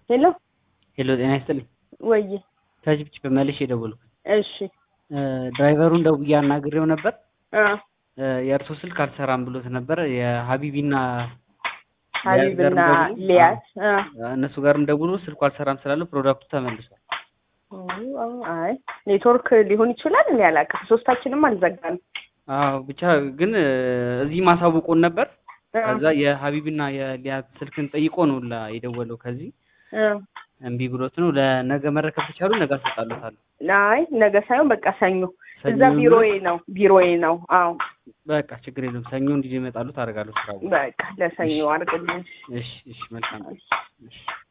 ሄሎ ሄሎ ጤና ይስጥልኝ። ወይ ከጅብጅብ መልሼ የደወልኩት እሺ ድራይቨሩን ደውዬ አናግሬው ነበር። አ የእርሶ ስልክ አልሰራም ብሎት ነበር። የሀቢቢና ሀቢብና ጋርም ደውሎ- ሊያት አ እነሱ ጋርም ደውሎ ስልኩ አልሰራም ስላለው ፕሮዳክቱ ተመልሷል። አይ ኔትወርክ ሊሆን ይችላል። እኔ አላውቅም። ሶስታችንም አልዘጋንም። አዎ ብቻ ግን እዚህ ማሳውቆን ነበር። አ ከዛ የሀቢብና የሊያት ስልክን ጠይቆ ነው ላ የደወለው ከዚህ አ እምቢ ብሎት ነው። ለነገ መረከብ ከቻሉ ነገ አሰጣለታለሁ። አይ ነገ ሳይሆን በቃ ሰኞ ሰኞ እዛ ቢሮዬ ነው ቢሮዬ ነው። አዎ በቃ ችግር የለም። ሰኞ እንዲህ ይመጣሉ ታደርጋለሁ ስራ በቃ ለሰኞ አድርግልኝ። እሺ እሺ መልካም እሺ